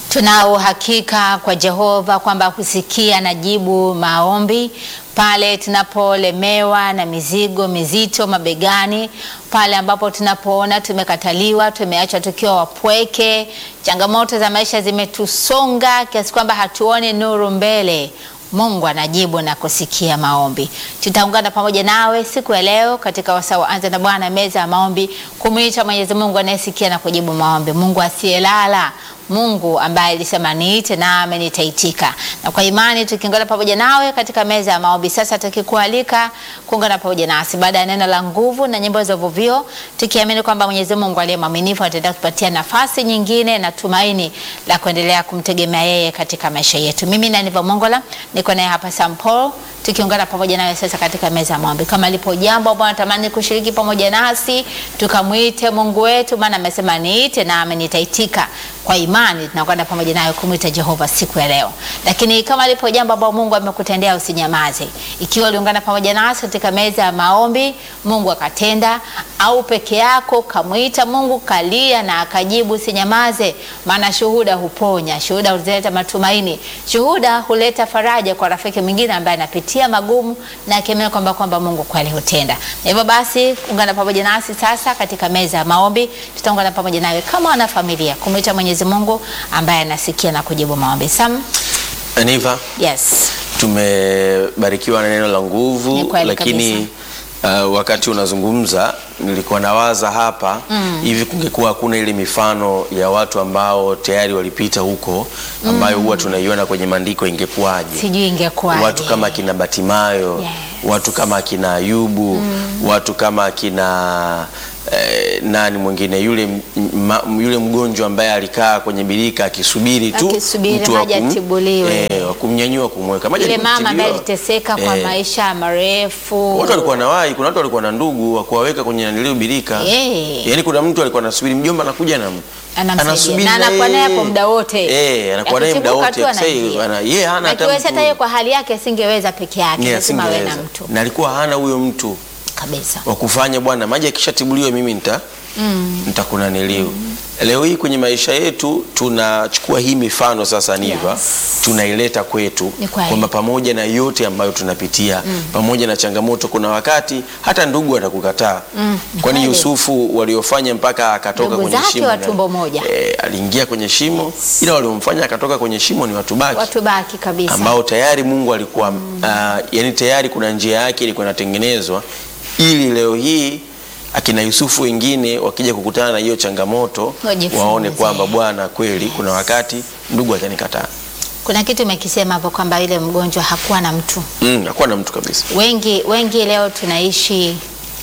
Tuna uhakika kwa Jehova kwamba husikia na jibu maombi pale tunapolemewa na mizigo mizito mabegani, pale ambapo tunapoona tumekataliwa, tumeachwa tukiwa wapweke, changamoto za maisha zimetusonga kiasi kwamba hatuoni nuru mbele. Mungu anajibu na kusikia maombi. Tutaungana pamoja nawe siku ya leo katika wasaa wa Anza na Bwana, meza ya maombi, kumwita Mwenyezi Mungu anayesikia na kujibu maombi, Mungu asiyelala, Mungu ambaye alisema niite nami nitaitika. Na kwa imani tukiungana pamoja nawe katika meza ya maombi, sasa tukikualika kuungana pamoja nasi baada ya neno la nguvu na nyimbo za uvuvio, tukiamini kwamba Mwenyezi Mungu aliye mwaminifu ataendelea kutupatia nafasi nyingine na tumaini la kuendelea kumtegemea yeye katika maisha yetu. Mimi na Niva Mongola niko naye hapa St. Paul tukiungana pamoja nawe sasa katika meza ya maombi. Kama lipo jambo ambalo natamani kushiriki pamoja nasi, tukamwite Mungu wetu, maana amesema niite nami nitaitika. Kwa imani tunakwenda pamoja nawe kumwita Jehova siku ya leo. Lakini kama lipo jambo ambalo Mungu amekutendea usinyamaze. Ikiwa uliungana pamoja nasi katika meza ya maombi, Mungu akatenda, au peke yako kamwita Mungu, kalia na akajibu, usinyamaze, maana shuhuda huponya, shuhuda huleta matumaini, shuhuda huleta faraja kwa rafiki mwingine ambaye anapitia magumu na akiamini kwamba kwamba Mungu kweli hutenda. Na hivyo basi, ungana pamoja nasi sasa katika meza ya maombi, tutaungana pamoja nawe kama wana familia kumwita Mwenyezi Mungu ambaye anasikia na kujibu maombi. Sam, Aniva, yes. tumebarikiwa na neno la nguvu Ni kweli lakini uh, wakati unazungumza nilikuwa nawaza hapa hivi, kungekuwa hakuna ile mifano ya watu ambao tayari walipita huko ambayo huwa tunaiona kwenye maandiko, ingekuwaje? Sijui ingekuwaje. Watu kama kina Batimayo, Yes. watu kama kina Ayubu, watu kama kina eh, nani mwingine yule, m- ma, yule mgonjwa ambaye alikaa kwenye birika akisubiri tu Akisubiri mtu wa maji kum- atibuliwe. eh, wa kumnyanyua kumweka maji Yule mama ambaye alikutiliwa. aliteseka kwa Eh, maisha marefu. Watu walikuwa na wai, kuna watu walikuwa na ndugu wa kuwaweka kwenye nanilio birika. Eh. Yaani kuna mtu alikuwa anasubiri mjomba anakuja na Anamsaidia. Na anakuwa naye hapo muda wote. Eh, anakuwa naye muda Akisumbuka wote. tu Sasa anaingia. ana yeye hana Na hata kiweza hata mtu. yeye kwa hali yake asingeweza peke yake, Yeye lazima awe na asingeweza. mtu Na alikuwa hana huyo mtu kabisa. wa kufanya bwana, maji akishatibuliwa mimi nita Mm. nitakunaniliu. Leo hii kwenye maisha yetu tunachukua hii mifano sasa niva Yes. tunaileta kwetu Ni kweli. kwamba pamoja na yote ambayo tunapitia pamoja na changamoto, kuna wakati hata ndugu atakukataa Mm, ni kwani kweli. Yusufu waliofanya mpaka akatoka Ndugu kwenye zake shimo wa na- tumbo moja. eh, aliingia kwenye shimo Yes. ila waliomfanya akatoka kwenye shimo ni watu baki Watu baki kabisa. ambao tayari Mungu alikuwa ah, yani tayari kuna njia yake ilikuwa inatengenezwa ili leo hii akina Yusufu wengine wakija kukutana na hiyo changamoto Wajifunze. waone kwamba Bwana kweli kuna wakati ndugu atanikataa. Kuna kitu umekisema hapo kwamba yule mgonjwa hakuwa na mtu. Mm, hakuwa na mtu kabisa. Wengi wengi leo tunaishi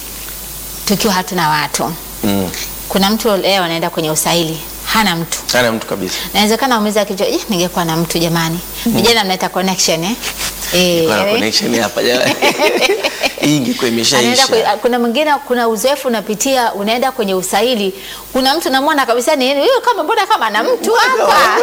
tukiwa hatuna watu. Mm, Kuna mtu leo anaenda kwenye usaili hana mtu. hana mtu kabisa. Nawezekana umiza kichwa, "Eh, ningekuwa na mtu jamani." Vijana mnaita connection eh? Eh, Kuna eh. connection hapa jamani. Hii ingekuwa Anaenda imeshaisha. kwe- kuna mwingine kuna uzoefu unapitia, unaenda kwenye usaili, kuna mtu namwona kabisa ni huyu, kama mbona kama ana mtu hapa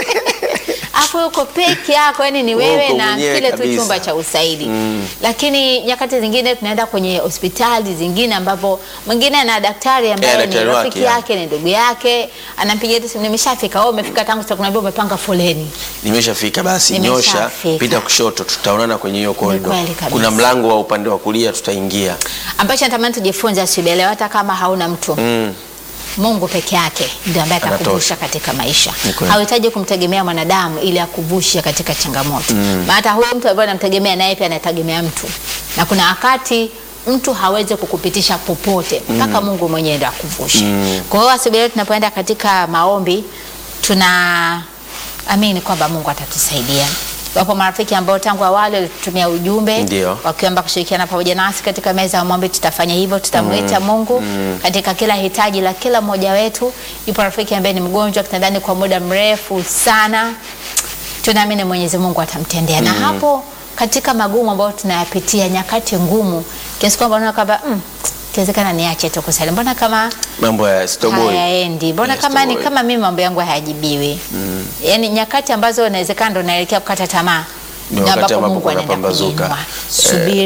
afu uko peke yako, yani ni wewe Uko na mwenyewe kile tu kabisa. chumba cha usaili Mm. lakini nyakati zingine tunaenda kwenye hospitali zingine ambapo mwingine ana daktari ambaye Eh, ni daktari wake, rafiki ya. yake ni ndugu yake, anampigia tu simu, nimeshafika. Wewe umefika tangu saa kumi na mbili, umepanga foleni. Nimeshafika basi, nyosha Nimeshafika. pita kushoto, tutaonana kwenye hiyo korido. kweli kabisa. Kuna mlango wa upande wa kulia, tutaingia. ambacho natamani tujifunze asubuhi ya leo, hata kama hauna mtu Mm. Mungu peke yake ndio ambaye Anatosha. atakuvusha katika maisha. Ni kweli. Hauhitaji kumtegemea mwanadamu ili akuvushe katika changamoto. Maana hata huyo mtu ambaye anamtegemea naye pia anategemea mtu, na kuna wakati mtu hawezi kukupitisha popote mpaka Mungu mwenyewe ndio akuvushe. Kwa hiyo asubuhi leo tunapoenda katika maombi, tuna amini kwamba Mungu atatusaidia. Wapo marafiki ambao tangu awali walitutumia ujumbe Ndio. wakiomba kushirikiana pamoja nasi katika meza ya maombi. Tutafanya hivyo, tutamwita Mungu katika kila hitaji la kila mmoja wetu. Yupo rafiki ambaye ni mgonjwa kitandani kwa muda mrefu sana, tunaamini Mwenyezi Mungu atamtendea. Na hapo katika magumu ambayo tunayapitia, nyakati ngumu kiasi kwamba unaona kwamba mm, ikiwezekana niache tu kusali, mbona kama Mambo ya Starboy. hayaendi, mbona Yes, kama ni Starboy. kama mimi mambo yangu hayajibiwi. Yaani nyakati ambazo inawezekana ndo naelekea kukata tamaa, Ni ndio wakati ambapo ambapo Mungu anaenda kunapambazuka. kuinua. Subiri,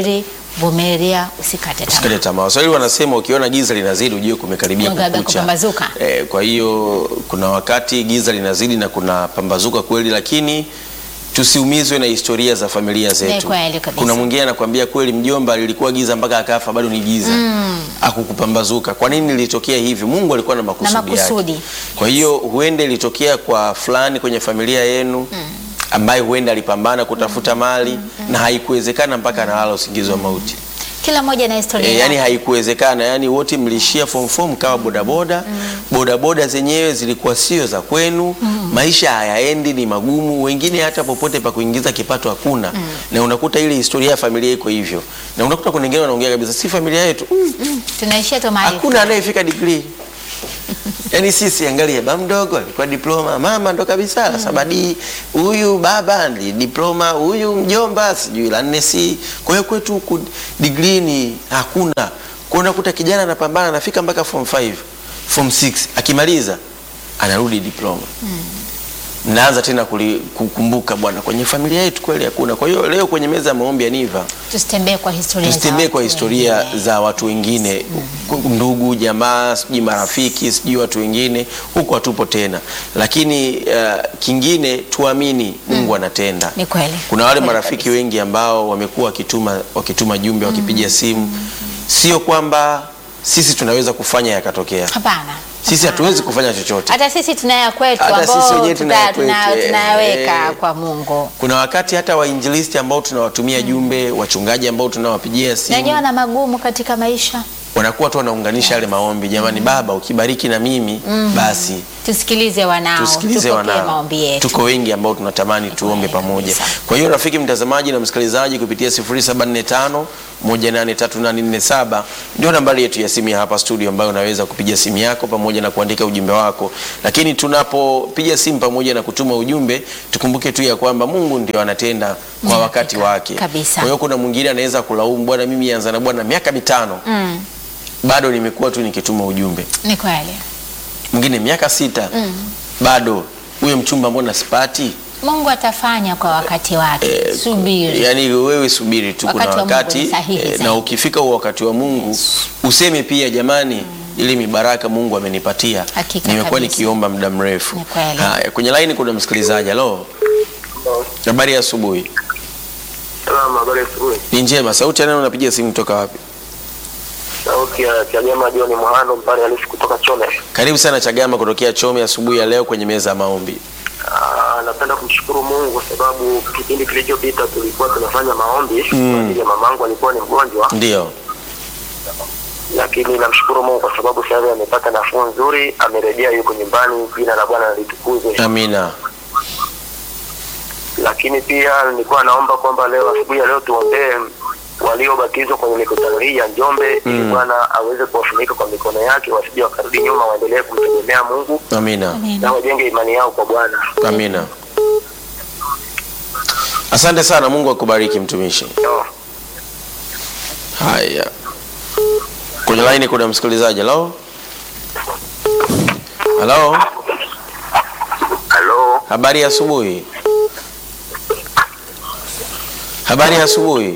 vumilia, usikate tamaa. Usikate tamaa. Waswahili wanasema ukiona giza linazidi ujue kumekaribia Kumekaribia kukucha. kupambazuka. Eh, kwa hiyo kuna wakati giza linazidi na kuna pambazuka kweli, lakini tusiumizwe na historia za familia zetu. kweli kabisa. Kuna mwingine anakuambia kweli, mjomba lilikuwa giza mpaka akafa bado ni giza akukupambazuka. Kwa nini lilitokea hivi? Mungu alikuwa na makusudi, makusudi. yake. Kwa hiyo huenda ilitokea kwa fulani kwenye familia yenu ambaye huenda alipambana kutafuta mali na haikuwezekana mpaka analala usingizi wa mauti. Kila mmoja na historia E, yake. yani haikuwezekana, yani wote mliishia form 4 mkawa bodaboda. Bodaboda zenyewe zilikuwa sio za kwenu, maisha hayaendi, ni magumu, wengine hata popote pa kuingiza kipato hakuna, na unakuta ile historia ya familia iko hivyo, na unakuta kuna wengine wanaongea kabisa, si familia yetu mm, Tunaishia tu mahali. hakuna anayefika degree Yaani sisi angalia, baba mdogo alikuwa diploma, mama ndo kabisa la sabadi, huyu baba ni diploma, huyu mjomba sijui la nne si. Kwa hiyo kwetu huku degree ni hakuna. Kwa hiyo unakuta kijana anapambana anafika mpaka form 5, form 6, akimaliza anarudi diploma. Mnaanza tena kuli- kukumbuka bwana, kwenye familia yetu kweli hakuna. Kwa hiyo leo kwenye meza ya maombi ya Niva Tusitembee kwa historia. za tusitembee watu kwa historia wengine. za watu wengine, ndugu jamaa, sijui marafiki, sijui watu wengine, huko hatupo tena. Lakini uh, kingine tuamini Mungu anatenda. Ni kweli. Kuna wale Kweli marafiki kabisa. wengi ambao wamekuwa wakituma wakituma jumbe, wakipiga simu, sio kwamba sisi tunaweza kufanya yakatokea. Hapana. Sisi hatuwezi kufanya chochote. Hata sisi tunaya kwetu Hata sisi ambao wenyewe tuna ya tuta- tuna- kwetu, eh, tunayaweka eh. kwa Mungu. Kuna wakati hata wainjilisti ambao tunawatumia jumbe, wachungaji ambao tunawapigia simu Najua na magumu katika maisha. wanakuwa tu wanaunganisha yale maombi, jamani, Baba ukibariki na mimi basi Tusikilize wanao. tusikilize tupokee wanao. maombi yetu. Tuko wengi ambao tunatamani tuombe kweli pamoja. kabisa. Kwa hiyo rafiki mtazamaji na msikilizaji, kupitia 0745 183847 ndio nambari yetu ya simu ya hapa studio, ambayo unaweza kupiga simu yako pamoja na kuandika ujumbe wako. Lakini tunapopiga simu pamoja na kutuma ujumbe, tukumbuke tu ya kwamba Mungu ndio anatenda kwa wakati wake. kabisa. Kwa hiyo kuna mwingine anaweza kulaumu, bwana, mimi anza na bwana miaka mitano Mm, bado nimekuwa tu nikituma ujumbe ni kweli. mwingine miaka sita bado huyo mchumba mbona sipati? Mungu atafanya kwa wakati wake. Subiri. Yani wewe subiri tu, kuna Wakati wa Mungu wakati ni sahihi eh, zaidi. na ukifika huo wakati wa Mungu useme pia, jamani, ili mibaraka Mungu amenipatia, Hakika nimekuwa kabisa. nikiomba muda mrefu. Ni kweli. Haya, kwenye laini kuna msikilizaji. Halo, habari ya asubuhi. Salama, habari ya asubuhi. Ni njema. Sauti ya nani unapiga simu kutoka wapi? Sauti ya Chagema John Muhando mpale halisi kutoka Chome. Karibu sana Chagama kutokea Chome asubuhi ya leo kwenye meza ya maombi. Ah, napenda kumshukuru Mungu kwa sababu kipindi kilichopita tulikuwa tunafanya maombi kwa ajili ya mamangu alikuwa ni mgonjwa, Ndio, lakini namshukuru Mungu kwa sababu sasa hivi amepata nafuu nzuri, amerejea, yuko nyumbani. Jina la Bwana litukuzwe. amina. Lakini pia nilikuwa naomba kwamba leo asubuhi ya leo tuombee waliobatizwa kwenye mikutano hii ya Njombe ili Bwana aweze kuwafunika kwa mikono yake, wasije wakarudi nyuma, waendelee kumtegemea Mungu Amina. Amina. na wajenge imani yao kwa Bwana. Amina. Asante sana, Mungu akubariki mtumishi. No. Haya, kwenye laini kuna msikilizaji. Halo, halo, Halo. habari ya asubuhi. Habari ya asubuhi.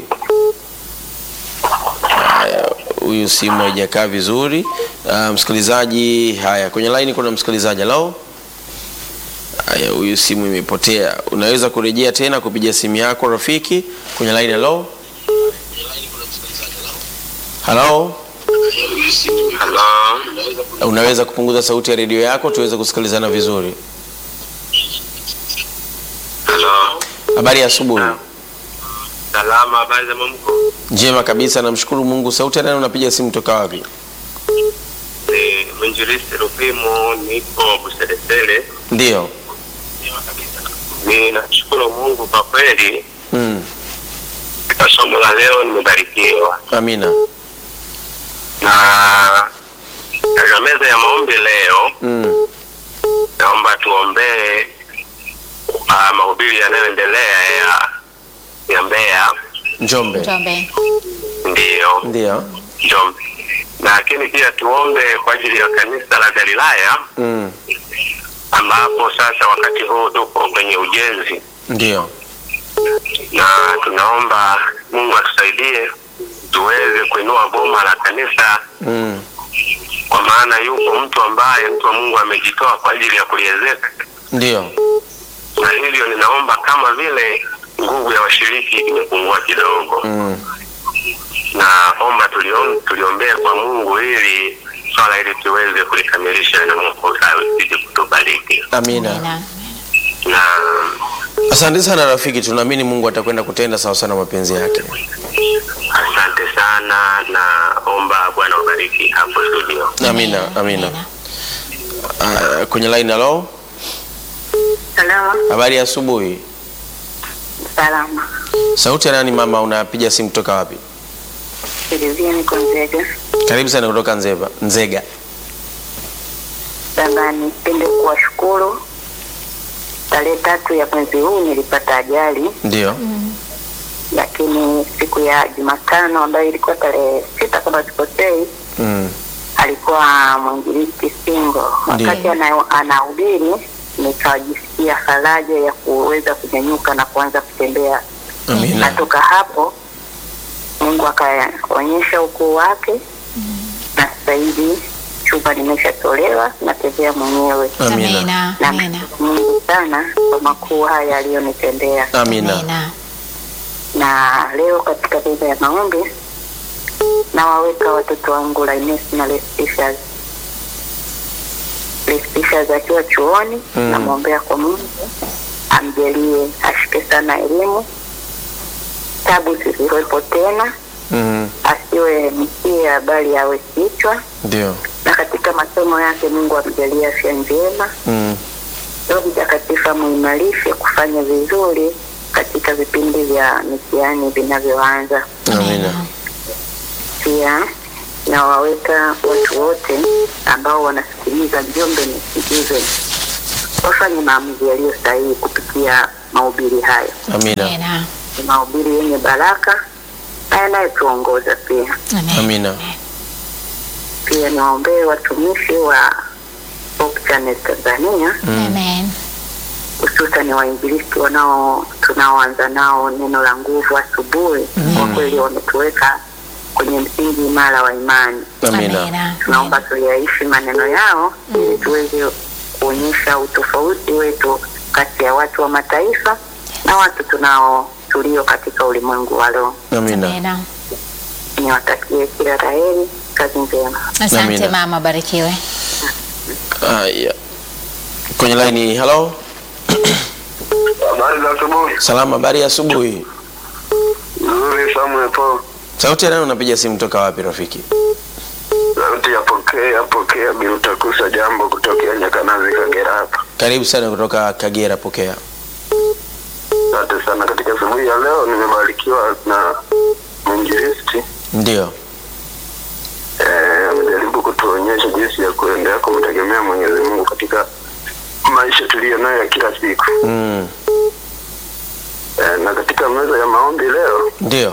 Haya, huyu simu haijakaa vizuri. Ah, msikilizaji, haya, kwenye laini kuna msikilizaji. Halo. Haya, huyu simu imepotea. Unaweza kurejea tena kupiga simu yako rafiki kwenye line. Hello, hello. Halo. Unaweza kupunguza sauti ya redio yako tuweze kusikilizana vizuri. Halo. Habari ya asubuhi. Salama, habari za mamko? Njema kabisa, namshukuru Mungu. Sauti ya nani unapiga simu toka wapi? Ni mwinjilisti Rupimo, niko Buselesele. Ndio. Ninashukuru Mungu kwa kweli, Mm. katika somo la leo nimebarikiwa, Amina. na katika meza ya maombi leo Mm. naomba tuombee uh, mahubiri yanayoendelea ya ya Mbeya, Njombe. Njombe. ndiyo Ndio. Njombe, lakini pia tuombe kwa ajili ya kanisa la Galilaya Mm. ambapo sasa wakati huu tuko kwenye ujenzi Ndio. na tunaomba Mungu atusaidie tuweze kuinua boma la kanisa, Mm. kwa maana yupo mtu ambaye mtu wa Mungu amejitoa kwa ajili ya kuliezeka, Ndio. na hivyo ninaomba kama vile nguvu ya washiriki imepungua kidogo, Mm. naomba tuliom, tuliombee kwa Mungu ili swala hili tuweze kulikamilisha na Mungu azidi kutubariki Amina. Amina. na Asante sana rafiki, tunaamini Mungu atakwenda kutenda sawa sana mapenzi yake. asante sana, naomba Bwana ubariki hapo studio. Amina, amina. Uh, kwenye line halo, Salama, habari ya asubuhi. salama. Sauti ya nani mama, unapiga simu kutoka wapi? Silivia niko Nzega. Karibu sana kutoka Nzeba, Nzega. Baba, nipende kuwashukuru. Tarehe tatu ya mwezi huu nilipata ajali, Ndio. lakini siku ya Jumatano ambayo ilikuwa tarehe sita kama sikosei, Mm. alikuwa mwinjilisti Singo. Ndiyo. Wakati ana- anahubiri nikajisikia faraja ya kuweza kunyanyuka na kuanza kutembea. Amina. Natoka hapo Mungu akaonyesha ukuu wake na sasa hivi chumba nimeshatolewa, natembea mwenyewe. Amina. Amina. Na Amina. mshukuru Mungu sana kwa makuu haya aliyonitendea. Amina. Amina. Na leo katika meza ya maombi nawaweka watoto wangu Lainess na Lestishas. Lestishas akiwa chuoni, Mm. namwombea kwa Mungu amjalie ashike sana elimu, tabu zisiwepo tena, Mm. asiwe mkia bali awe kichwa, Ndio. na katika masomo yake Mungu amjalie afya njema. Mm. Roho Mtakatifu amuimarishe kufanya vizuri katika vipindi vya mitihani vinavyoanza. Amina. Pia nawaweka watu wote ambao wanasikiliza Njombe Nisikilize wafanye maamuzi yaliyo sahihi kupitia mahubiri hayo. Amina. Amina. Ni mahubiri yenye baraka na yanayotuongoza pia. Amen. Amina. Pia niwaombee watumishi wa Hope Channel Tanzania Amen. hususan wainjilisti wanao tunaoanza nao neno la nguvu asubuhi. Kwa kweli wametuweka kwenye msingi imara wa imani. Amina. Amina. Tunaomba tuyaishi maneno yao ili tuweze kuonyesha utofauti wetu kati ya watu wa mataifa na watu tunao tulio katika ulimwengu wa roho. Amina. Amina. Niwatakie kila la heri, kazi njema. Asante Amina. mama, barikiwe. Haya. Kwenye line halo. Habari za asubuhi. Salama, habari ya asubuhi. Nzuri Samuel Paul. Sauti ya nani unapiga simu kutoka wapi rafiki? Sauti ya pokea pokea Bilutakusa jambo kutokea Nyakanazi Kagera hapa. Karibu sana kutoka Kagera, pokea. Asante sana. Katika asubuhi ya leo nimebarikiwa na mwinjilisti Ndio. eh, amejaribu kutuonyesha jinsi ya kuendelea kumtegemea Mwenyezi Mungu katika maisha tuliyo nayo ya kila siku Mm. eh, na katika meza ya maombi leo Ndio.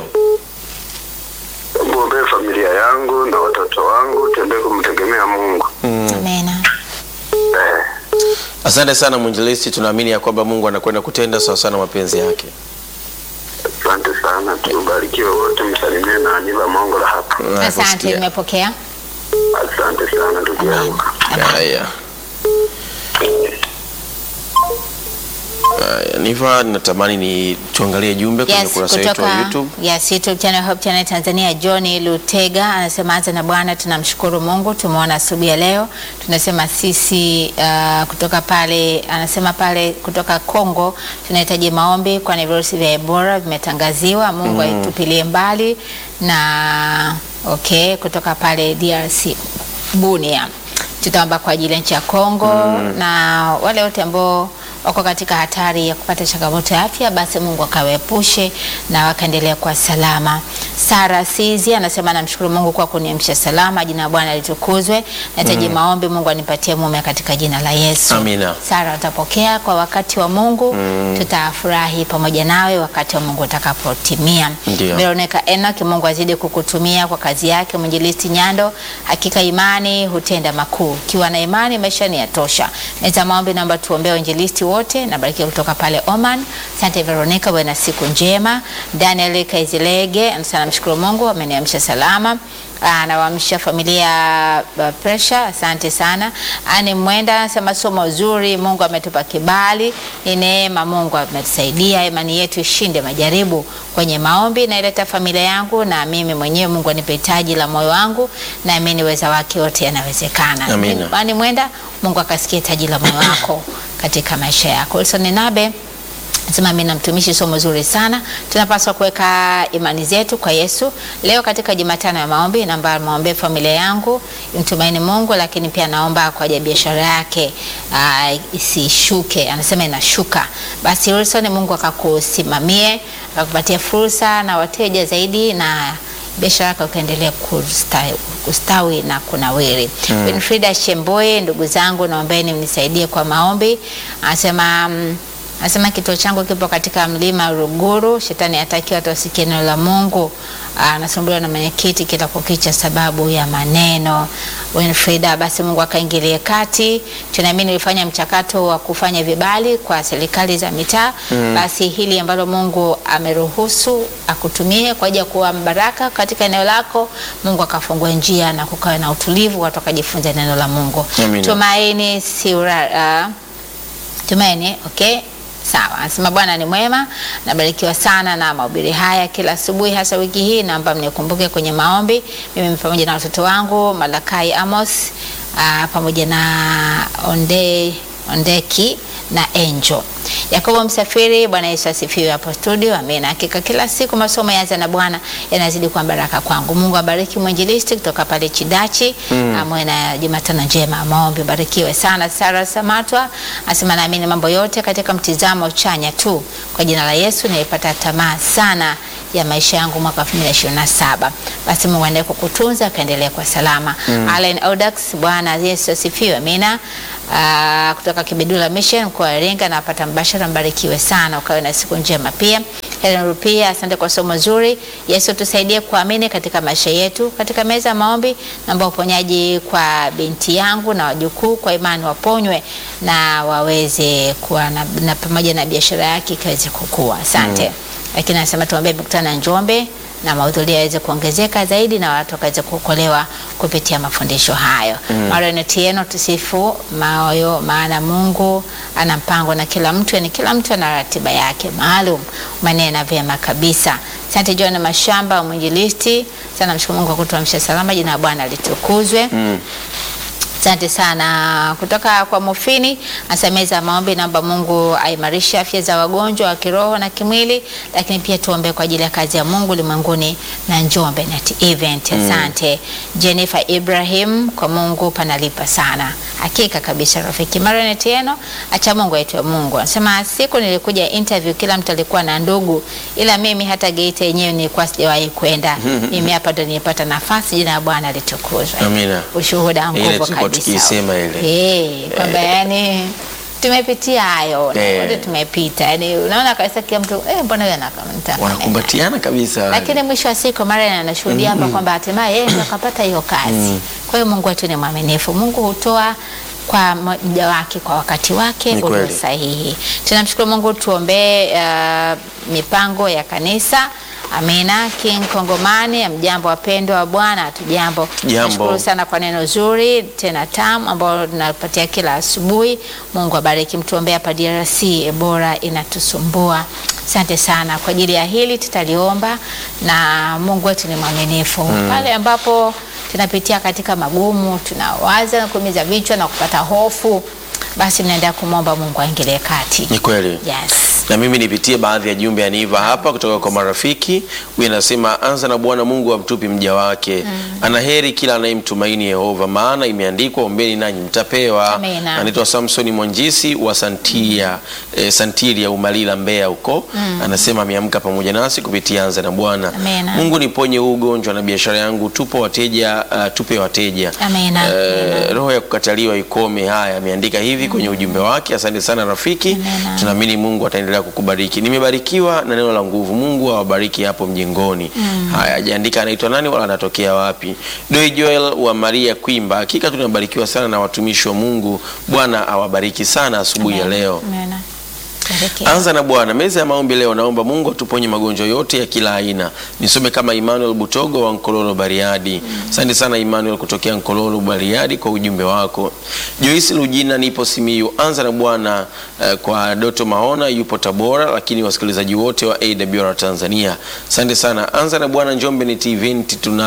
muombee familia yangu na watoto wangu, tuendelee kumtegemea Mungu Mm. Amina. eh, Asante sana mwinjilisti, tunaamini ya kwamba Mungu anakwenda kutenda sawa sana mapenzi yake. asante sana, tubarikiwe wote, msalimie na Aniva Mongola hapa. Asante, Nakusikia. nimepokea. Asante sana ndugu yangu. Haya. Haya, Niva, natamani ni tuangalie jumbe kwenye Yes, ukurasa wetu wa kutoka YouTube. yes, YouTube channel Hope Channel Tanzania. John Lutega anasema anza na Bwana, tunamshukuru Mungu, tumeona asubuhi ya leo. Tunasema sisi uh, kutoka pale, anasema pale kutoka Kongo tunahitaji maombi, kwani virusi vya Ebola vimetangaziwa. Mungu aitupilie mbali na okay, kutoka pale DRC Bunia tutaomba kwa ajili ya nchi ya Kongo na wale wote ambao wako katika hatari ya kupata changamoto ya afya, basi Mungu akawaepushe na wakaendelea kwa salama. Sara Sizi anasema namshukuru Mungu kwa kuniamsha salama, jina la Bwana litukuzwe. Nahitaji maombi, Mungu anipatie mume katika jina la Yesu. Amina. Sara, utapokea kwa wakati wa Mungu, tutafurahi pamoja nawe wakati wa Mungu utakapotimia. Ndio. Veronica Enoch, Mungu azidi kukutumia kwa kazi yake. Mwinjilisti Nyando, hakika imani hutenda makuu. Ukiwa na imani, maisha ni yatosha. Nita maombi, naomba tuombee wainjilisti wote wote, nabarikiwa kutoka pale Oman. Asante Veronica, uwe na siku njema. Daniel Kaizilege anasema namshukuru Mungu ameniamsha salama. Anawaamsha familia uh, Pressure, asante sana. Ani Mwenda anasema somo zuri, Mungu ametupa kibali, ni neema, Mungu ametusaidia, imani yetu ishinde majaribu. Kwenye maombi naileta familia yangu na mimi mwenyewe, Mungu anipe hitaji la moyo wangu, naamini uweza wake wote yanawezekana. Amina. Ani Mwenda, Mungu akasikia hitaji la moyo wako katika maisha yako. Wilson Nabe Nasema mimi na mtumishi, somo zuri sana. Tunapaswa kuweka imani zetu kwa Yesu. Leo katika Jumatano ya maombi, naomba maombe familia yangu imtumaini Mungu, lakini pia naomba kwa ajili ya biashara yake ah, isishuke. Anasema inashuka. Basi Wilson, Mungu akakusimamie, akakupatia fursa na wateja zaidi na biashara yako ikaendelea kustawi, kustawi na kunawiri. Mm. Winfrida Shemboe, ndugu zangu, naombeni mnisaidie kwa maombi. Anasema mm, Anasema kituo changu kipo katika mlima Ruguru. Shetani hataki watu wasikie neno la Mungu. Anasumbuliwa na mwenyekiti kila kukicha sababu ya maneno. Winfrida, basi Mungu akaingilie kati. Tunaamini ulifanya mchakato wa kufanya vibali kwa serikali za mitaa. Basi hili ambalo Mungu ameruhusu akutumie kwa ajili ya kuwa baraka katika eneo lako, Mungu akafungua njia na kukawa na utulivu, watu wakajifunza neno la Mungu. Amina. Tumaini Siura, uh, Tumaini, okay. Sawa, anasema Bwana ni mwema, nabarikiwa sana na mahubiri haya kila asubuhi, hasa wiki hii. Naomba mnikumbuke kwenye maombi, mimi pamoja na watoto wangu Malakai Amos, aa, pamoja na Onde, Ondeki na Angel. Yakobo Msafiri, Bwana Yesu asifiwe hapo studio. Amina. Hakika kila siku masomo yaanza na Bwana yanazidi kuwa baraka kwangu. Mungu abariki mwinjilisti kutoka pale Chidachi. Mm. Amwe na Jumatano njema. Maombi barikiwe sana. Sara Samatwa asema naamini mambo yote katika mtizamo chanya tu. Kwa jina la Yesu nilipata tamaa sana ya maisha yangu mwaka 2027. Basi Mungu aendelee kukutunza akaendelea kwa salama. Mm. Allen Odax, Bwana Yesu asifiwe. Amina. Ah, kutoka Kibidula Mission mkoa wa Iringa napata mbashara, mbarikiwe sana, ukawe na siku njema pia. Helen Rupia, asante kwa somo zuri. Yesu tusaidie kuamini katika maisha yetu. Katika meza ya maombi, naomba uponyaji kwa binti yangu na wajukuu, kwa imani waponywe na waweze kuwa na, na pamoja na biashara yake ikaweze kukua. Asante. Lakini anasema tuombee mikutano ya Njombe na mahudhurio yaweze kuongezeka zaidi na watu wakaweze kuokolewa kupitia mafundisho hayo. Mm. Marion Tieno, tusifu moyo, maana Mungu ana mpango na kila mtu, yani kila mtu ana ratiba yake maalum. Manena vyema kabisa. Asante John Mashamba, mwinjilisti. Sana mshukuru Mungu kwa kutuamsha salama, jina la Bwana litukuzwe. Mm. Asante sana kutoka kwa Mufini asemeza maombi, naomba Mungu aimarishe afya za wagonjwa wa kiroho na kimwili, lakini pia tuombe kwa ajili ya kazi ya Mungu ulimwenguni na Njombe Net Event. Asante Jennifer Ibrahim, kwa Mungu panalipa sana, hakika kabisa. Rafiki Marion Tieno, acha Mungu aitwe Mungu. Anasema siku nilikuja interview, kila mtu alikuwa na ndugu, ila mimi hata Geita yenyewe nilikuwa sijawahi kwenda. Mimi hapa ndo nilipata nafasi, jina la Bwana litukuzwe. Amina. Ushuhuda Ile nguvu tulikuwa kabisa. tukiisema ile. Eh, kwamba yani tumepitia hayo na Eh. wote tumepita. Yani unaona kabisa kila mtu eh, mbona huyu anakamta. Wanakumbatiana kabisa. Lakini mwisho wa siku mara anashuhudia hapa kwamba hatimaye yeye ndo akapata hiyo kazi. Kwa hiyo Mungu wetu ni mwaminifu. Mungu hutoa kwa mja wake kwa wakati wake Ni ulio kweli. sahihi. Tunamshukuru Mungu, tuombee uh, mipango ya kanisa. Amina. King Kongomani, amjambo wapendwa wa Bwana, hatujambo. Jambo. Nashukuru sana kwa neno zuri tena tamu ambalo tunapatia kila asubuhi. Mungu abariki, mtuombea hapa DRC, Ebola inatusumbua. Asante sana kwa ajili ya hili, tutaliomba na Mungu wetu ni mwaminifu pale ambapo tunapitia katika magumu, tunawaza na kuumiza vichwa na kupata hofu, basi mnaendelea kumwomba Mungu aingilie kati. Ni kweli. Yes. na mimi nipitie baadhi ya jumbe aniva hapa kutoka kwa marafiki. Huyu anasema anza na Bwana Mungu amtupi mja wake, ana heri kila anayemtumaini Yehova, maana imeandikwa, ombeni nanyi mtapewa. Amina. Anaitwa Samsoni Mwanjisi wa Santia, eh, Santilia Umalila, Mbeya huko. Anasema ameamka pamoja nasi kupitia anza na Bwana. Amina. Mungu niponye huu ugonjwa na biashara yangu, tupo wateja, uh, tupe wateja. Amina. Eh, roho ya kukataliwa ikome. Haya, ameandika hivi kwenye ujumbe wake. Asante sana rafiki, Amina. tunaamini Mungu ataendelea anaendelea kukubariki. Nimebarikiwa na neno la nguvu. Mungu awabariki hapo mjengoni. Haya, ajaandika anaitwa nani wala anatokea wapi. Doi Joel wa Maria Kwimba, hakika tunabarikiwa sana na watumishi wa Mungu. Bwana awabariki sana asubuhi ya Amen. leo. Amen. Bariki. Anza na Bwana. Meza ya maombi leo, naomba Mungu atuponye magonjwa yote ya kila aina. Nisome kama Emmanuel Butogo wa Nkololo Bariadi. Asante sana Emmanuel kutokea Nkololo Bariadi kwa ujumbe wako. Joyce Lujina, nipo Simiyu. Anza na Bwana eh, kwa Doto Maona yupo Tabora, lakini wasikilizaji wote wa AWR Tanzania. Asante sana. Anza na Bwana Njombe ni TV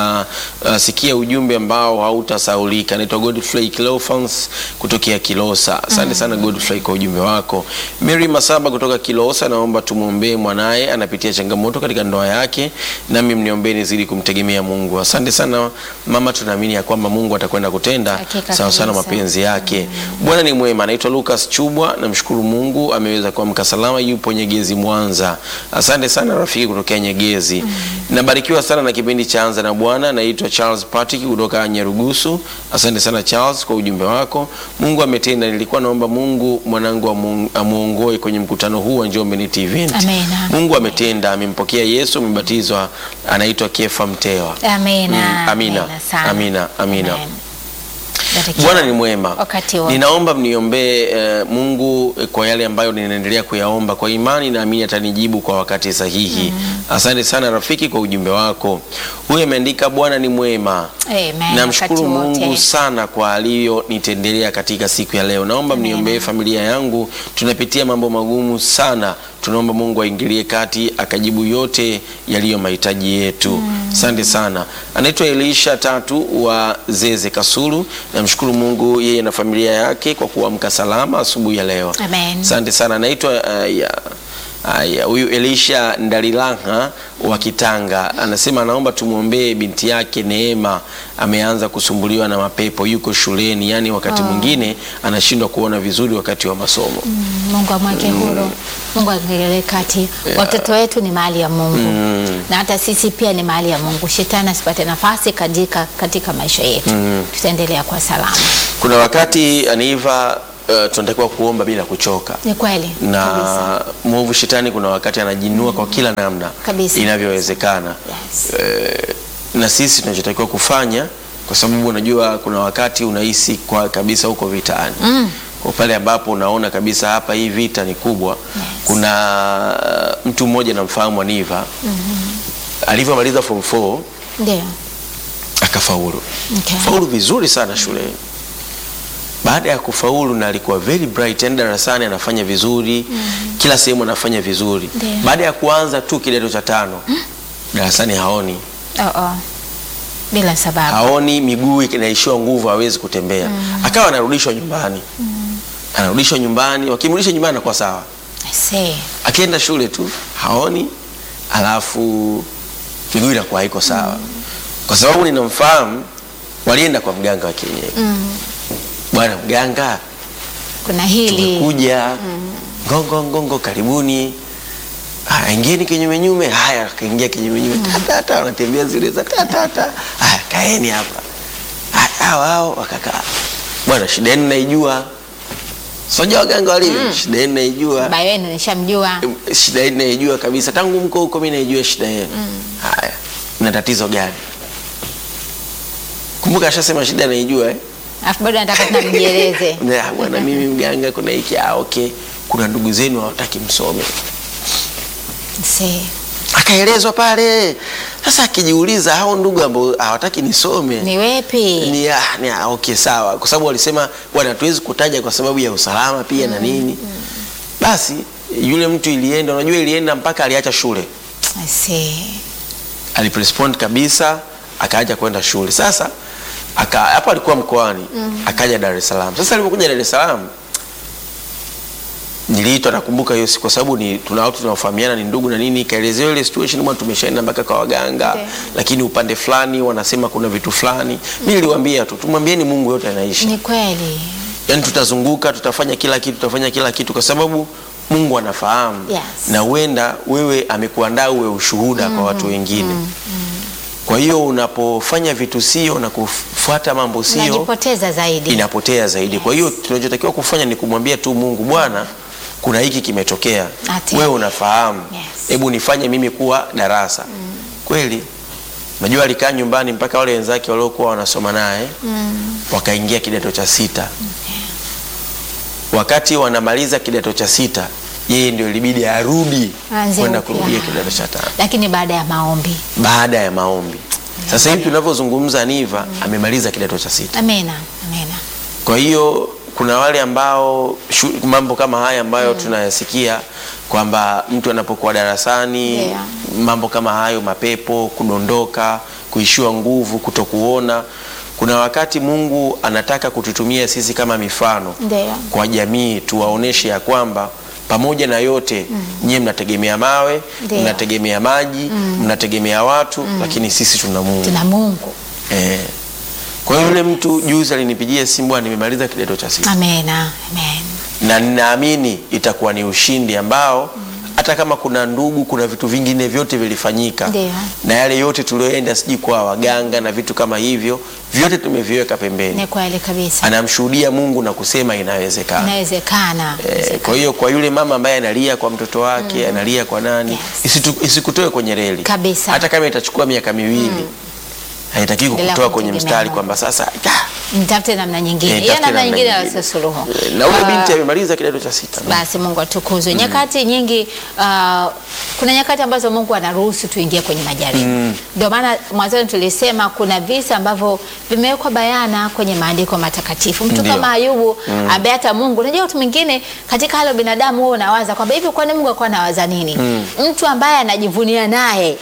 tunasikia ujumbe ambao hautasaulika. Naitwa Godfrey Cleophas kutokea Kilosa. Asante sana Godfrey kwa ujumbe wako. Mary Masaba kutoka Kilosa, naomba tumwombee mwanaye, anapitia changamoto katika ndoa yake, nami mniombee nizidi kumtegemea Mungu. Asante sana mama, tunaamini ya kwamba Mungu atakwenda kutenda Hakika sawa sana kabisa. mapenzi yake. Bwana ni mwema. Anaitwa Lucas Chubwa, namshukuru Mungu ameweza kuamka salama, yupo Nyegezi Mwanza. Asante sana rafiki kutokea Nyegezi. Nabarikiwa sana na kipindi cha Anza na Bwana. Naitwa Charles Patrick kutoka Nyarugusu. Asante sana Charles kwa ujumbe wako. Mungu ametenda. Nilikuwa naomba Mungu mwanangu amu- amuongoe kwenye mkutano huu wa Njombe Net Event. Amena. Mungu ametenda, amempokea Yesu, amebatizwa, anaitwa Kefa Mtewa. Amina. Mm, amina. sana. Amina, amina. Amen. Barikiwa. Bwana ni mwema. Wakati wote. Ninaomba mniombee eh, Mungu eh, kwa yale ambayo ninaendelea kuyaomba kwa imani, naamini atanijibu kwa wakati sahihi. Asante sana rafiki kwa ujumbe wako. Huyu ameandika Bwana ni mwema. Amen. Namshukuru Wakati Mungu wote. sana kwa aliyonitendelea katika siku ya leo. Naomba mniombee familia yangu, tunapitia mambo magumu sana. Tunaomba Mungu aingilie kati akajibu yote yaliyo mahitaji yetu. Asante sana. Anaitwa Elisha Tatu wa Zeze Kasulu. Namshukuru Mungu yeye na familia yake kwa kuamka salama asubuhi ya leo. Amen. Asante sana. Anaitwa uh, ya Aya, huyu Elisha Ndalilaha wa Kitanga anasema anaomba tumwombee binti yake Neema, ameanza kusumbuliwa na mapepo, yuko shuleni, yaani wakati mwingine anashindwa kuona vizuri wakati wa masomo. Mungu amweke huru, Mungu aingilie kati. Watoto wetu ni mali ya Mungu na hata sisi pia ni mali ya Mungu. Shetani asipate nafasi katika, katika maisha yetu, tutaendelea kwa salama. Kuna wakati Aniva, uh, tunatakiwa kuomba bila kuchoka Ni kweli kabisa. na mwovu shetani kuna wakati anajinua kwa kila namna Kabisa. inavyowezekana. Yes. Eh, na sisi tunachotakiwa kufanya, kwa sababu unajua kuna wakati unahisi kwa kabisa huko vitaani Mm. kwa pale ambapo unaona kabisa hapa hii vita ni kubwa. Kuna uh, mtu mmoja namfahamu Aniva alivyomaliza form 4 Ndio. akafaulu Okay. faulu vizuri sana shuleni. Baada ya kufaulu na alikuwa very bright, yani darasani anafanya vizuri kila sehemu anafanya vizuri. Ndio. Baada ya kuanza tu kidato cha tano darasani haoni Oh, oh. Bila sababu. haoni, miguu inaishiwa nguvu, hawezi kutembea. Akawa anarudishwa nyumbani, anarudishwa nyumbani, wakimrudisha nyumbani anakuwa sawa, I see. akienda shule tu haoni, alafu miguu inakuwa haiko sawa. Kwa sababu ninamfahamu, walienda kwa mganga wa kienyeji. Bwana mganga, Kuna hili tumekuja ngongo ngongo, karibuni. Haya, ingieni kinyumenyume. Haya, akaingia kinyumenyume, tatata, wanatembea zile za tatata. Haya, kaeni hapa. Haya, hao hao wakakaa. Bwana, shida yenu naijua, soja waganga walivyo, shida yenu naijua baba yenu nishamjua. shida yenu naijua kabisa, tangu mko huko mimi naijua shida yenu. Haya, mna tatizo gani? Kumbuka ashasema shida naijua eh? Alafu bado nataka tena mjieleze. Na, bwana mimi mganga, kuna hiki ah, okay, kuna ndugu zenu hawataki msome. See. Akaelezwa pale. Sasa akijiuliza hao ndugu ambao hawataki nisome Ni wepi? ni, ah, ni ah, okay sawa, kwa sababu walisema bwana, hatuwezi kutaja kwa sababu ya usalama pia na nini. Basi yule mtu ilienda, unajua ilienda mpaka aliacha shule, I see. alirespond kabisa, akaacha kwenda shule. Sasa aka hapo alikuwa mkoani, akaja Dar es Salaam. Sasa alipokuja Dar es Salaam niliitwa, nakumbuka hiyo siku, kwa sababu ni tuna watu tunaofahamiana, ni ndugu na nini. Kaelezea ile situation, bwana, tumeshaenda mpaka kwa waganga Okay. lakini upande fulani wanasema kuna vitu fulani. Mimi niliwaambia tu, tumwambieni Mungu yote anaishi. Ni kweli. Yaani tutazunguka, tutafanya kila kitu, tutafanya kila kitu kwa sababu Mungu anafahamu Yes. na huenda wewe amekuandaa uwe ushuhuda kwa watu wengine. Kwa hiyo unapofanya vitu sio na kufuata mambo sio Najipoteza zaidi. inapotea zaidi. Kwa hiyo tunachotakiwa kufanya ni kumwambia tu Mungu, Bwana, kuna hiki kimetokea, Ati. wewe unafahamu, Yes. hebu nifanye mimi kuwa darasa. Kweli najua alikaa nyumbani mpaka wale wenzake waliokuwa wanasoma naye wakaingia kidato cha sita. Wakati wanamaliza kidato cha sita, yeye ndio ilibidi arudi Aanze kwenda upya. kurudia kidato cha tano lakini baada ya maombi baada ya maombi. Sasa hivi tunavyozungumza, Niva amemaliza kidato cha sita. amena amena Kwa hiyo kuna wale ambao shu, mambo kama haya ambayo tunayasikia kwamba mtu anapokuwa darasani Yeah. mambo kama hayo, mapepo, kudondoka, kuishiwa nguvu, kutokuona. Kuna wakati Mungu anataka kututumia sisi kama mifano Ndio. kwa jamii, tuwaoneshe ya kwamba pamoja na yote nyie mnategemea mawe, Ndio. mnategemea maji, mnategemea watu, lakini sisi tuna Mungu. tuna Mungu Eh. Kwa hiyo yule mtu juzi alinipigia simu, bwana, nimemaliza kidato cha sita amena amen na ninaamini itakuwa ni ushindi ambao hata kama kuna ndugu, kuna vitu vingine vyote vilifanyika Ndio. na yale yote tulioenda sijui kwa waganga na vitu kama hivyo, vyote tumeviweka pembeni. ni kweli kabisa Anamshuhudia Mungu na kusema inawezekana. inawezekana Eh, kwa hiyo kwa yule mama ambaye analia kwa mtoto wake analia kwa nani, Yes. isitu- isikutoe kwenye reli Kabisa. hata kama itachukua miaka miwili haitaki Endelea kukutoa kwenye kumtegemea mstari Mungu. kwamba sasa ah, mtafute namna nyingine Eh, hiyo tafute namna namna nyingine nyingine. sio suluhu eh, na ule Ah, binti amemaliza kidato cha sita. basi Mungu atukuzwe. Nyakati nyingi uh, kuna nyakati ambazo Mungu anaruhusu tuingie kwenye majaribu. Ndio maana mwanzoni tulisema kuna visa ambavyo vimewekwa bayana kwenye maandiko matakatifu. Mtu Ndio. kama Ayubu ambaye hata Mungu, unajua watu mwingine katika hali ya binadamu huwa unawaza kwamba hivi kwani Mungu alikuwa anawaza nini? Mtu ambaye anajivunia naye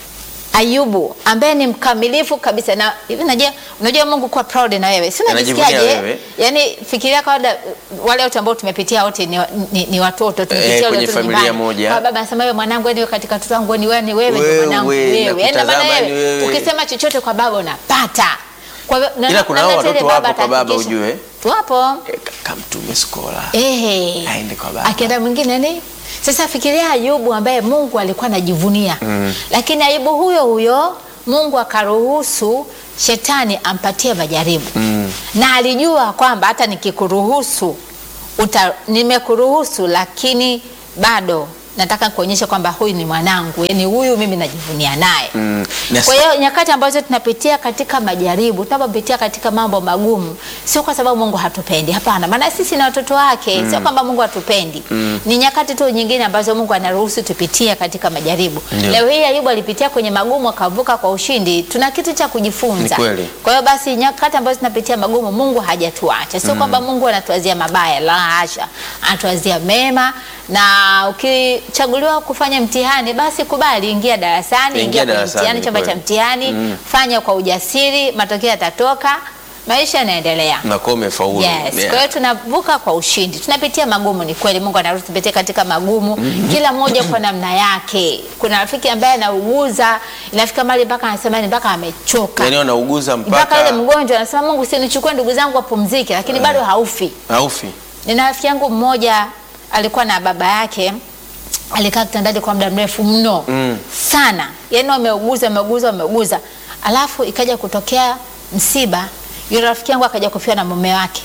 Ayubu ambaye ni mkamilifu kabisa na hivi unajua unajua Mungu kuwa proud na wewe. Si Anajivunia unajisikiaje? wewe. Yaani fikiria kawaida wale wote ambao tumepitia wote ni, ni, ni watoto tumepitia Eh, wale kwenye watoto familia nyumbani. moja. Kwa baba anasema wewe mwanangu wewe katika watoto wangu ni wewe ni wewe ndio Wewe, mwanangu na wewe. Yaani maana kutazama ni wewe wewe. ukisema chochote kwa baba unapata. Kwa hivyo na- Ila kuna na- hao na- watoto ile wapo kwa baba atahakikisha- ujue. Wapo. Eh, ka- kamtume skola Ehe. aende kwa baba. Akienda mwingine ni sasa, fikiria Ayubu ambaye Mungu alikuwa anajivunia lakini Ayubu huyo huyo Mungu akaruhusu shetani ampatie majaribu na alijua kwamba hata nikikuruhusu uta, nimekuruhusu lakini bado nataka kuonyesha kwamba huyu ni mwanangu, yani huyu mimi najivunia naye. Mm, na Kwa hiyo nyakati ambazo tunapitia katika majaribu, tunapopitia katika mambo magumu, sio kwa sababu Mungu hatupendi, hapana, maana sisi ni watoto wake, sio kwamba Mungu hatupendi. Ni nyakati tu nyingine ambazo Mungu anaruhusu tupitie katika majaribu. Ndio. Leo hii Ayubu alipitia kwenye magumu akavuka kwa ushindi, tuna kitu cha kujifunza. Ni kweli. Kwa hiyo basi nyakati ambazo tunapitia magumu, Mungu hajatuacha, sio kwamba Mungu anatuazia mabaya, la hasha, anatuazia mema. Na ukichaguliwa kufanya mtihani, basi kubali, ingia darasani, Ingia ingia kwenye darasani, mtihani, chumba cha kweli. mtihani, fanya kwa ujasiri, matokeo yatatoka, maisha yanaendelea. nakuwa umefaulu. Yes. Yeah. Kwa hiyo tunavuka kwa ushindi. Tunapitia magumu, ni kweli. Mungu anaruhusu tupitie katika magumu, kila mmoja kwa namna yake. Kuna rafiki ambaye anauguza, inafika mahali mpaka anasema ni mpaka amechoka. Yaani wanauguza mpaka yule mpaka mgonjwa anasema Mungu, usinichukue ndugu zangu wapumzike, lakini bado haufi. haufi. Nina rafiki yangu mmoja alikuwa na baba yake alikaa kitandani kwa muda mrefu mno Mm. sana, yaani wameuguza wameuguza wameuguza, alafu ikaja kutokea msiba, yule rafiki yangu akaja kufiwa na mume wake.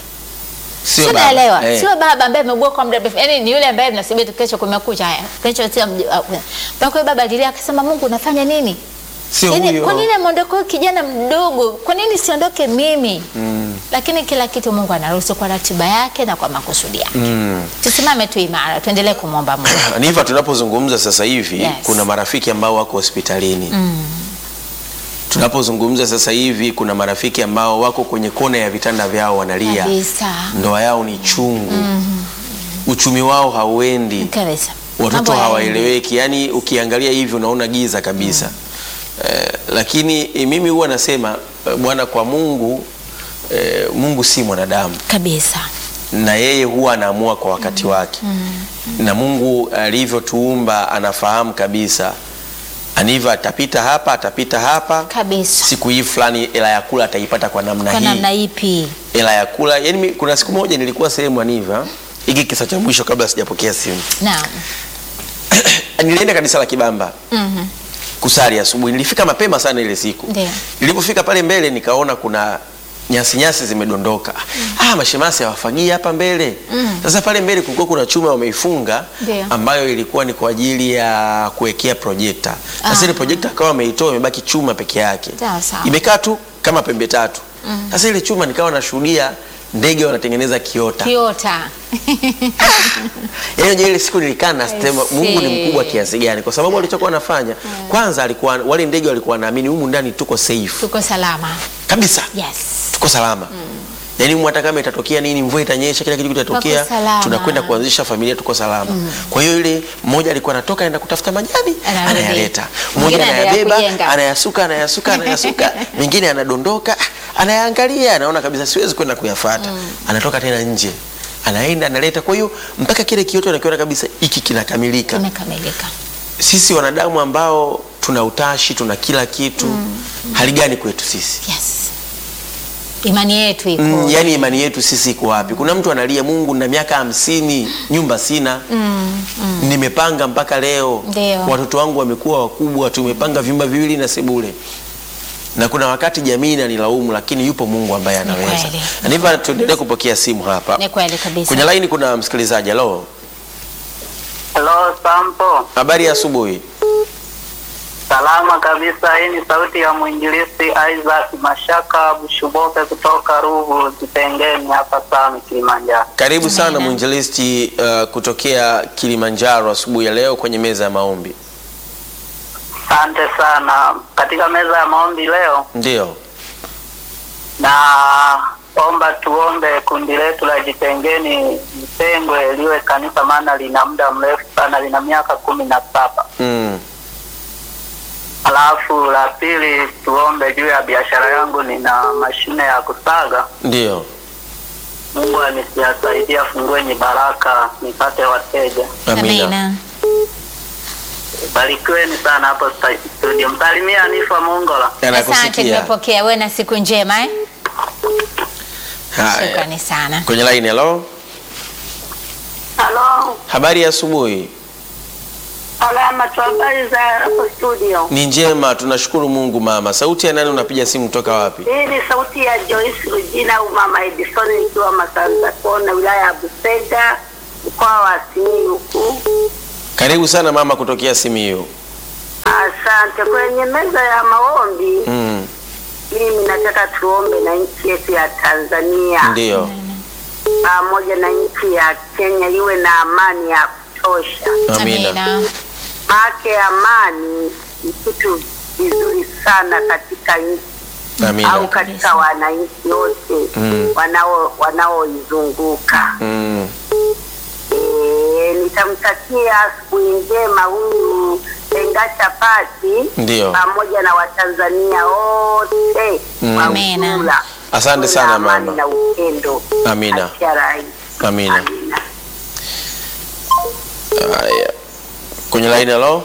Sio Sio baba. naelewa, Eh. sio baba ambaye ameugua kwa muda mrefu, yaani ni yule ambaye tunasubiri tu kesho kumekucha, haya kesho sio mji- uh, mpaka yule baba alilia akasema, Mungu unafanya nini? Sio Yaani, huyo. kwa nini ameondoka huyu kijana mdogo? Kwa nini siondoke mimi? Lakini kila kitu Mungu anaruhusu kwa ratiba yake na kwa makusudi yake. Mm. Tusimame tu imara, tuendelee kumwomba Mungu. Niva, tunapozungumza sasa hivi Yes. kuna marafiki ambao wako hospitalini. Tunapozungumza sasa hivi kuna marafiki ambao wako kwenye kona ya vitanda vyao wanalia, Kabisa. ndoa yao ni chungu, uchumi wao hauendi, Kabisa. watoto Mambo yaendi. hawaeleweki. Yani ukiangalia hivi unaona giza kabisa. Eh, lakini eh, mimi huwa nasema eh, Bwana, kwa Mungu eh, Mungu si mwanadamu Kabisa. na yeye huwa anaamua kwa wakati wake na Mungu alivyotuumba anafahamu kabisa anivyo atapita hapa atapita hapa Kabisa. siku hii fulani hela ya kula ataipata kwa namna Kwa hii namna ipi? hela ya kula yani mi- kuna siku moja nilikuwa sehemu aniva hiki kisa cha mwisho kabla sijapokea simu Naam. nilienda kanisa la Kibamba Mhm. kusali asubuhi nilifika mapema sana ile siku Ndio. nilipofika pale mbele nikaona kuna nyasi nyasi zimedondoka. Ah, mashemasi hawafagia hapa mbele. Sasa pale mbele kulikuwa kuna chuma wameifunga Ndio. ambayo ilikuwa ni kwa ajili ya kuwekea projekta. Sasa ile projekta akawa ameitoa imebaki chuma peke yake. Sawa, sawa. Imekaa tu kama pembe tatu. Sasa ile chuma nikawa nashuhudia ndege wanatengeneza kiota. Kiota. Yaani ile siku nilikaa nasema I Mungu ni see. mkubwa kiasi gani kwa sababu alichokuwa anafanya kwanza alikuwa wale ndege walikuwa wanaamini humu ndani tuko safe Tuko salama. kabisa. Yes. Tuko salama. Yaani Mungu hata kama itatokea nini, mvua itanyesha, kila kitu kitatokea, Tuko salama. tunakwenda kuanzisha familia, tuko salama. Kwa hiyo ile mmoja alikuwa anatoka aenda kutafuta majani, Anarudi. anayaleta. Mwingine Mmoja anaendelea anayabeba, kujenga. anayasuka, anayasuka, anayasuka. Mwingine anadondoka, anayaangalia, anaona kabisa siwezi kwenda kuyafuata. Anatoka tena nje. Anaenda analeta. Kwa hiyo mpaka kile kioto anakiona kabisa hiki kinakamilika. Imekamilika. Sisi wanadamu ambao tuna utashi, tuna kila kitu, hali gani kwetu sisi? Yes. Imani yetu iko. Mm, yani imani yetu sisi iko wapi? Kuna mtu analia, Mungu na miaka hamsini nyumba sina nimepanga mpaka leo, Ndio. watoto wangu wamekuwa wakubwa, tumepanga vyumba viwili na sebule, na kuna wakati jamii inanilaumu, lakini yupo Mungu ambaye anaweza. kweli. Na hivyo tuendelee kupokea simu hapa Ni kweli kabisa. kwenye laini. Kuna msikilizaji. Halo, Hello, Sampo. habari ya asubuhi. Salama kabisa. Hii ni sauti ya mwinjilisti Isaac Mashaka Bushuboke kutoka Ruvu Kitengeni hapa Same Kilimanjaro. Karibu sana Amina. mwinjilisti uh, kutokea Kilimanjaro asubuhi ya leo kwenye meza ya maombi. Asante sana. Katika meza ya maombi leo Ndio, na omba tuombe kundi letu la Jitengeni Mtengwe liwe kanisa, maana lina muda mrefu sana, lina miaka kumi na saba. mm. Alafu la pili tuombe juu ya biashara yangu, nina mashine ya kusaga. Ndio, Mungu anisiasaidia afungue ni baraka nipate wateja. amina. Amina. Barikiweni sana hapo sta- studio. Msalimia Anifa Mongola. Asante, Anakusikia. tumepokea. Wewe na siku njema eh? Haya. Shukrani sana. Kwenye line, hello. Halo, Habari ya asubuhi. salama tu, habari za hapo studio? Ni njema, tunashukuru Mungu mama. Sauti ya nani unapiga simu kutoka wapi? Hii ni sauti ya Joyce Rujina au Mama Edison nikiwa Masanza Kona, wilaya ya Busega, mkoa wa Simiyu huku. Karibu sana mama kutokea Simiyu. Asante. Kwenye meza ya maombi, Mm. mimi nataka tuombe na nchi yetu ya Tanzania Ndio. pamoja na nchi ya Kenya iwe na amani ya kutosha. Amina. Maake amani ni kitu vizuri sana katika nchi au Amina. katika wananchi wote Mm. wanao wanaoizunguka. Mm. E, nitamtakia asubuhi njema huyu Engacha Pati Ndio. pamoja na Watanzania wote Mm. kwa Amina. ujumla. Asante Tuwe sana na amani mama. na upendo Amina. kati ya rais. Amina. Amina. Haya. Kwenye line, hello.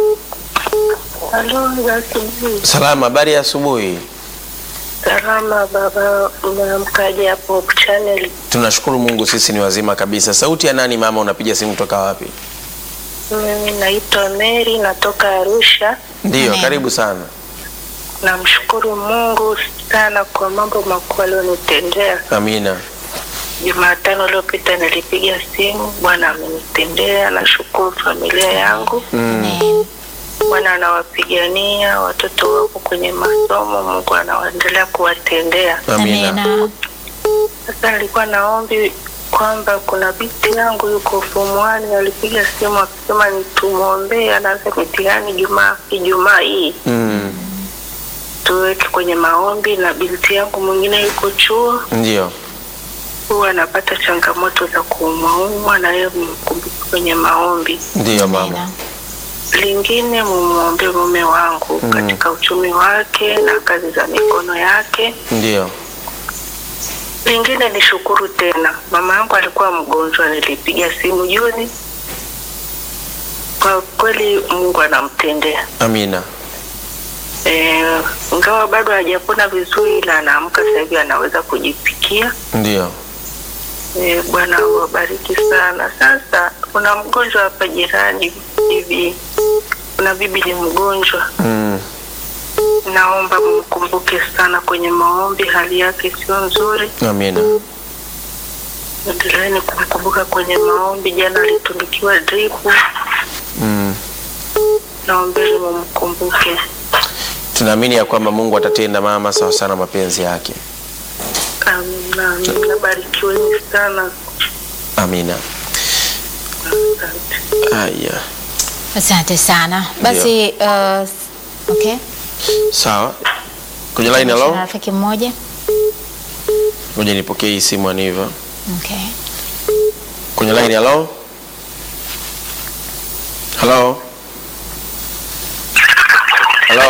Halo, za asubuhi. Salama, habari ya asubuhi. Salama baba, umeamkaje hapo channel? Tunashukuru Mungu sisi ni wazima kabisa. Sauti ya nani mama unapiga simu kutoka wapi? Mimi naitwa Mary, natoka Arusha. Ndio, Amen. karibu sana. Namshukuru Mungu sana kwa mambo makuu alionitendea. Amina. Jumatano iliyopita nilipiga simu, Bwana amenitendea. Nashukuru familia yangu, Mm. Amen. Bwana anawapigania watoto wako kwenye masomo, Mungu anaendelea kuwatendea. Amina. Amina. Sasa nilikuwa naombi kwamba kuna binti yangu yuko form 1 alipiga simu akisema nitumwombee anaanza mitihani Jumaa Ijumaa hii Mm. tuweke kwenye maombi, na binti yangu mwingine yuko chuo, Ndio. huwa anapata changamoto za kuumwaumwa, na yeye mkumbuke kwenye maombi. Ndio mama. Amina. Lingine mumwombee mume wangu Mm. katika uchumi wake na kazi za mikono yake. Ndio. Lingine ni shukuru tena, mama yangu alikuwa mgonjwa, nilipiga simu juzi. Kwa kweli Mungu anamtendea Amina. Eh, ingawa bado hajapona vizuri, ila anaamka sasa hivi anaweza kujipikia. Ndio. Eh, Bwana awabariki sana. Sasa kuna mgonjwa hapa jirani hivi, kuna bibi ni mgonjwa Mm. naomba mkumbuke sana kwenye maombi, hali yake sio nzuri. Amina. Endeleeni kumkumbuka kwenye maombi. Jana alitundukiwa dripu, Mm. naombeni mumkumbuke. Tunaamini ya kwamba Mungu atatenda mama sawa sana mapenzi yake. Amina, amina. Barikiweni sana. Amina. Asante. Haya. Asante sana. Basi uh, okay. Sawa. Kwenye line Na hello. rafiki mmoja. Ngoja nipokee hii simu Aniva. Okay. Kwenye line hello. Hello. Hello.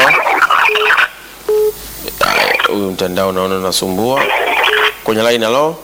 Haya, Huyu mtandao naona unasumbua. Kwenye line hello.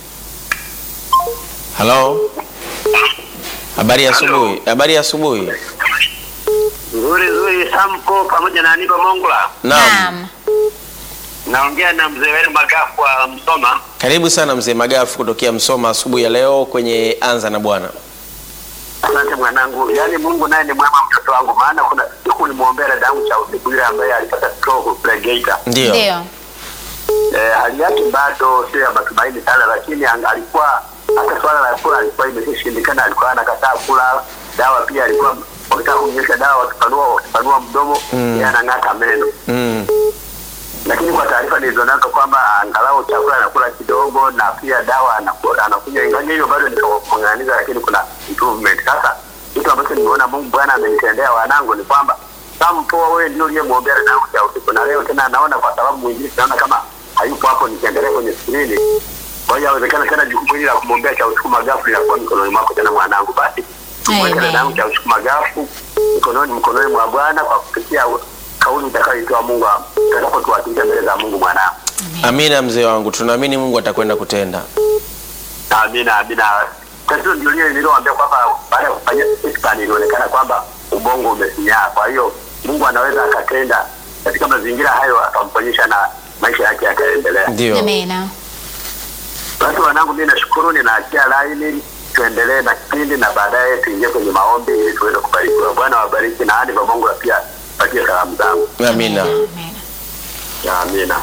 Hello. Habari ya asubuhi. Habari ya asubuhi. Nzuri nzuri, Samko pamoja na Aniba Mongola. Naam. Naongea na mzee wenu Magafu wa Msoma. Karibu sana mzee Magafu kutokea Msoma asubuhi ya leo kwenye Anza na Bwana. Asante mwanangu, yaani Mungu naye ni mwema mtoto wangu, maana kuna siku nimuombea dada yangu cha usiku yule ambaye alipata stroke kule Geita. Ndio. Ndio. Eh, hali yake bado sio ya matumaini sana, lakini ang- alikuwa hata swala la kula alikuwa imeshindikana, alikuwa anakataa kula dawa, pia alikuwa wakitaka kumnyesha dawa wakipanua wakipanua mdomo Mm. yeye anang'ata meno Mm. lakini kwa taarifa nilizonazo kwamba angalau chakula anakula kidogo na pia dawa anaku- anakunywa, ingawa hivyo bado nikamng'aniza, lakini kuna improvement. Sasa kitu ambacho nimeona Mungu Bwana amenitendea wanangu ni kwamba sampoa, wewe ndio uliyemwombea dada yangu cha usiku, na leo tena naona kwa sababu mwingine naona kama hayupo hapo, nikiangalia kwenye skrini. Kwa hiyo yawezekana tena jukumu hili la kumwombea cha usiku magafu linakuwa mikononi mwako tena mwanangu, basi tumweke Amen. dada yangu cha usiku magafu mikononi mkononi mwa Bwana kwa kupitia kauli itakayoitoa Mungu atakapotuwasilisha mbele za Mungu mwanangu. Amina mzee wangu, tunaamini Mungu atakwenda kutenda. Amina, amina. Tatizo ndio lile nililoambia kwamba baada ya kufanya scan ilionekana kwamba ubongo umesinyaa. Kwa hiyo Mungu anaweza akatenda katika mazingira hayo, akamponyesha na maisha yake yakaendelea. Ndio. Amina. Basi wanangu, mimi nashukuru, ninaachia laini tuendelee na kipindi na baadaye tuingie kwenye maombi ili tuweze kubarikiwa. Bwana wabariki na hadi Mungu pia patie salamu zangu. Amina. Amina. Amina.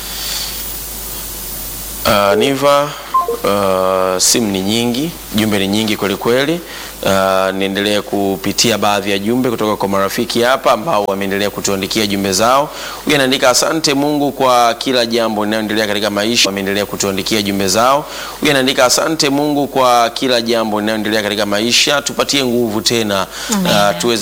Uh, Niva, uh, simu ni nyingi, jumbe ni nyingi kweli kweli. Uh, niendelee kupitia baadhi ya jumbe kutoka kwa marafiki hapa ambao wameendelea kutuandikia jumbe zao. Huyu anaandika asante Mungu kwa kila jambo linaloendelea katika maisha. Wameendelea kutuandikia jumbe zao. Huyu anaandika asante Mungu kwa kila jambo linaloendelea katika maisha, tupatie nguvu tena Amen. uh, tuweze